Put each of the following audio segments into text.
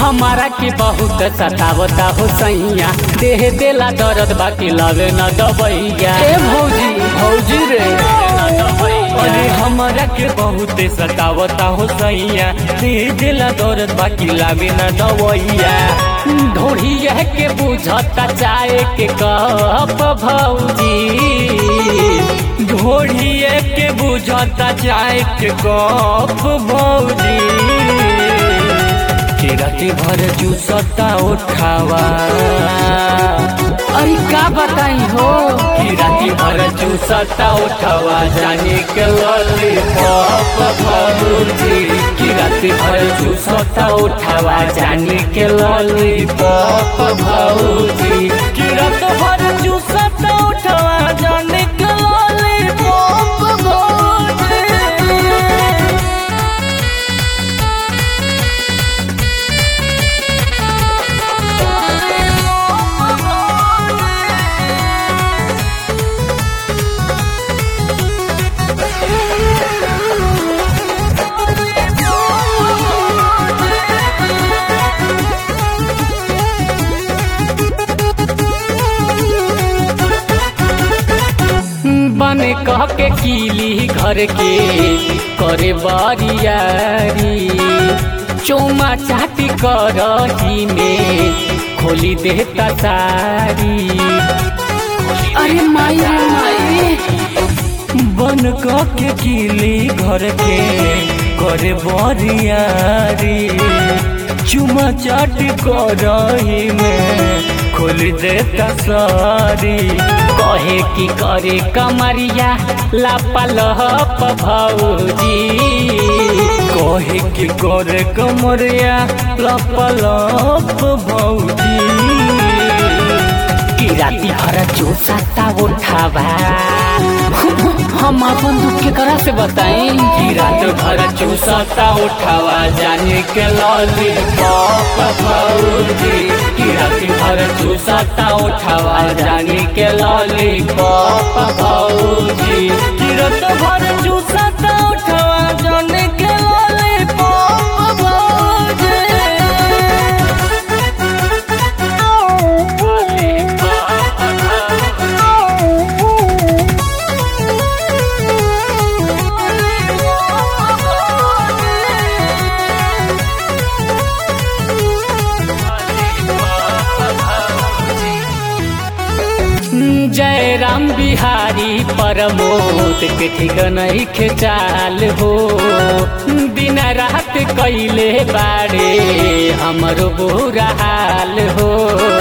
हमारा के बहुत सतावता हो सैया देह देला दर्द बाकी लगे न दबैया ए भौजी भौजी रे अरे हमारा के बहुत सतावता हो सैया देह देला दर्द बाकी लगे न दबैया ढोढ़िया के बुझता चाहे के कप भौजी ढोढ़िए के बुझता चाहे के कप भौजी के राती भर चूसता उठावा अरे का बताई हो की राती भर चूसता उठावा जाने के लॉलीपॉप भौजी की राती भर चूसता उठावा जाने के लॉलीपॉप भौजी की रात भर चूसता उठावा जाने के लॉलीपॉप भौजी बन कह के कीली घर के करे बारियारी चौमा चाटी करही में खोली देता सारी अरे माई रे माई बन कह के कीली घर के करे बारियारी चुमा चाटी करही में खोल देता सारी कहे की करे कमरिया लापलहप भौजी कहे की करे कमरिया लापलहप भौजी की राती भर चूसता उठावा हम अपन दुख के करा से बताई की रात भर चूसता उठावा जाने के लॉलीपॉप भौजी की रात भर चूसता उठावा जाने के लॉलीपॉप भौजी की रात भर चूसता उठावा जाने के लॉलीपॉप भौजी जय राम बिहारी परमोद के ठीक नहीं खेचाल हो दिन रात कैले बाड़े हमरो बुरा हाल हो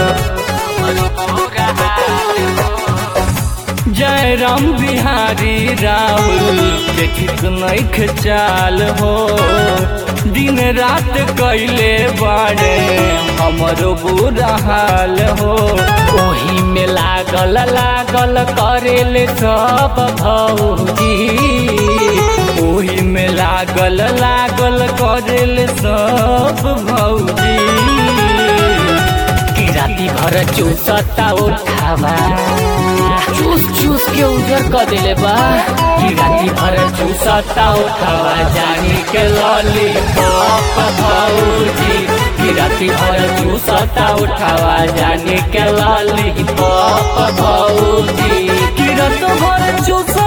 जय राम बिहारी राहुल के ठीक नहीं खेचाल हो दिन रात कैले बाड़े हमरो बुरा हाल हो ओही में लागल लागल करेले सब भौजी ओही में लागल लागल करेले सब भौजी की राती भर चूसता उठावा चूस चूस के उजर कर देले बा की राती भर चूसता उठावा जानी के लॉलीपॉप भौजी की राती भर चूसता उठावा जानी के लॉलीपॉप भौजी की रात भर चूस